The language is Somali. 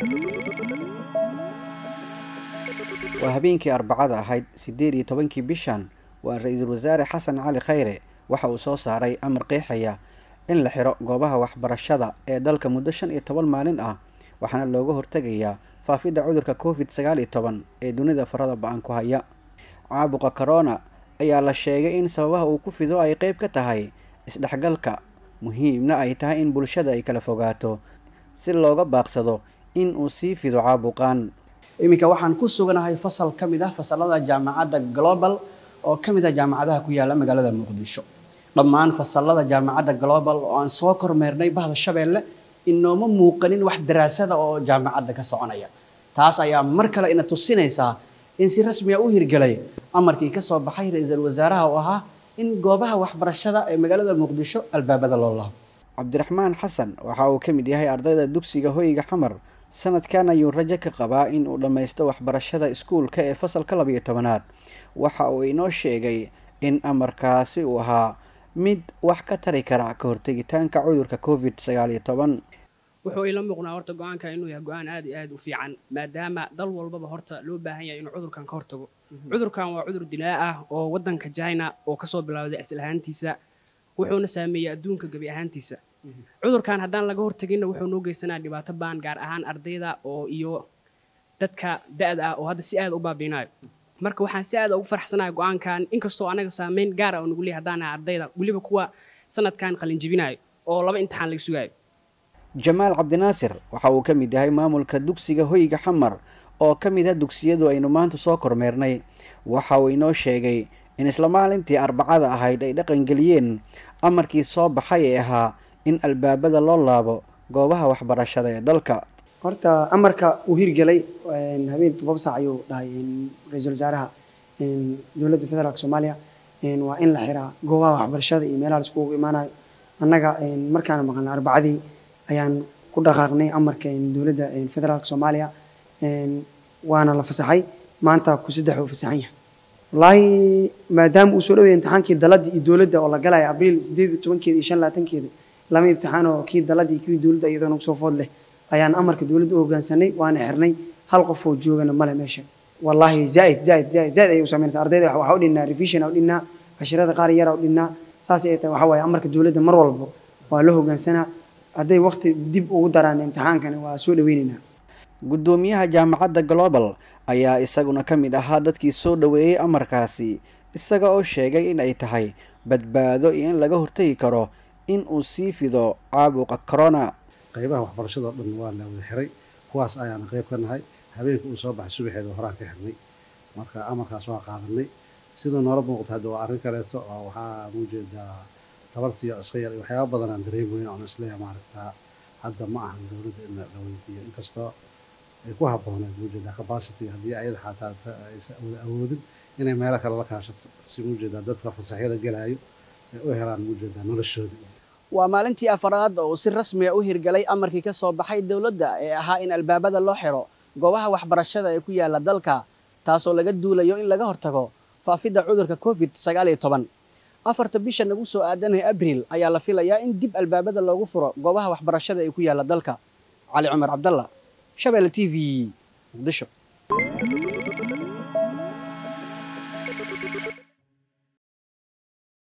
waa habeenkii arbacada ahayd siddeed iyo tobankii bishan waa ra-iisul wasaare xasan cali khayre waxa uu soo saaray amar qeexaya in la xiro goobaha waxbarashada ee dalka muddo shan iyo toban maalin ah waxaana looga hortegayaa faafidda cudurka covid sagaal iyo toban ee dunida farada ba-an ku haya caabuqa corona ayaa la sheegay in sababaha uu ku fido ay qeyb ka tahay isdhexgalka muhiimna ay tahay in bulshada ay kala fogaato si looga baaqsado in uu sii fido caabuqan iminka waxaan ku suganahay fasal ka mid ah fasalada jaamacadda global oo ka mid ah jaamacadaha ku yaala magaalada muqdisho dhammaan fasalada jaamacadda global oo aan soo kormeernay bahda shabeelle inooma muuqanin wax daraasada oo jaamacadda ka soconaya taas ayaa mar kale ina tusinaysaa in si rasmiya u hirgelay amarkii ka soo baxay ra-iisul wasaaraha oo ahaa in goobaha waxbarashada ee magaalada muqdisho albaabada loo laabo cabdiraxmaan xasan waxa uu ka mid yahay ardayda dugsiga hoyga xamar sanadkan ayuu rajo ka qabaa in uu dhammaysto waxbarashada iskuulka ee fasalka labiyo tobanaad waxa uu inoo sheegay in amarkaasi uu ahaa mid wax ka tari kara ka hortegitaanka cudurka covid sagaal iyo toban wuxuu ila muuqnaa horta go-aanka inuu yahay go-aan aad iyo aad u fiican maadaama dal walbaba horta loo baahan yahay inuu cudurkan ka hortago cudurkan waa cudur dilaa ah oo waddanka china oo kasoo bilowday asal ahaantiisa wuxuuna saameeyey adduunka gebi ahaantiisa cudurkan haddaan laga horteginna wuxuu noo geysanaa dhibaato baan gaar ahaan ardayda oo iyo dadka da-da ah oo hadda si aad u baabiinayo marka waxaan si aad ugu farxsanahay go-aankan inkastoo anaga saameyn gaara oo nagu leeyahay haddaan nahay ardayda weliba kuwa sanadkan qalinjibinayo oo laba imtixaan laga sugayo jamaal cabdinaasir waxa uu ka mid yahay maamulka dugsiga hoyga xamar oo ka mid ah dugsiyadu aynu maanta soo kormeernay waxa uu inoo sheegay in isla maalintii arbacada ahayd ay dhaqangeliyeen amarkii soo baxay ee ahaa in albaabada loo laabo goobaha waxbarashada ee dalka horta amarka uu hirgelay habeen toddoba saac ayuu dhahay ra-iisul wasaaraha dowladda federaalk soomaaliya waa in la xiraa goobaha waxbarashada iyo meelaha laiskugu imaanayo annaga markaana maqalna arbacadii ayaan ku dhaqaaqnay amarka dowladda federaalk soomaaliya waana la fasaxay maanta ku saddex uu fasaxan yahay wallaahi maadaama uu soo dhawaya imtixaankii daladda iyo dowladda oo la galaya abriil sideed iyo tobankeeda iyo shan labaatankeeda lama imtixaan oo kii daladda iyo kii dowladda iyadoo nagu soo food leh ayaan amarka dowladda u hoggaansanay waana xirnay hal qof oo joogana male meesha wallaahi zaaid zaaid zaaid zaaid ayay u samaynaysaa ardayda waxaa u dhinnaa revision u dhinnaa cashirada qaar yara u dhinnaa saas ay tahay waxaa waaye amarka dowladda mar walba waa loo hoggaansanaa hadday waqti dib ugu daraan imtixaankani waa soo dhaweynaynaa guddoomiyaha jaamacadda global ayaa isaguna ka mid ahaa dadkii soo dhoweeyey amarkaasi isaga oo sheegay in ay tahay badbaado iyo in laga hortegi karo in uu sii fido caabuqa corona qaybaha waxbarashada oo dhan waa la wada xiray kuwaas ayaana qayb ka nahay habeenka uu soo baxay subaxeeda horaan ka xirnay marka amarkaas waa qaadanay siduu noola muuqata hadda waa arrin kaleeto oo waxaa muujeedaa tabartiiyo iska yar iyo waxyaaba badan aan dareemoyn oon isleeya maaragtaa hadda ma ahan dowladda in la weydiiyo inkastoo ay ku habbooneed muujeedaa capacity haddii ayada xataa aysan wada awoodin inay meelo kale la kaashato si muujeedaa dadka fasaxyada gelaayo ay u helaan muujeedaa noloshooda waa maalintii afaraad oo si rasmiya u hirgalay amarkii ka soo baxay dowladda ee ahaa in albaabada loo xiro goobaha waxbarashada ee ku yaala dalka taasoo laga duulayo in laga hortago faafidda cudurka covid sagaal iyo toban afarta bisha nagu soo aadanaya abriil ayaa la filayaa in dib albaabada loogu furo goobaha waxbarashada ee ku yaala dalka cali cumar cabdalla shabeelle t v muqdisho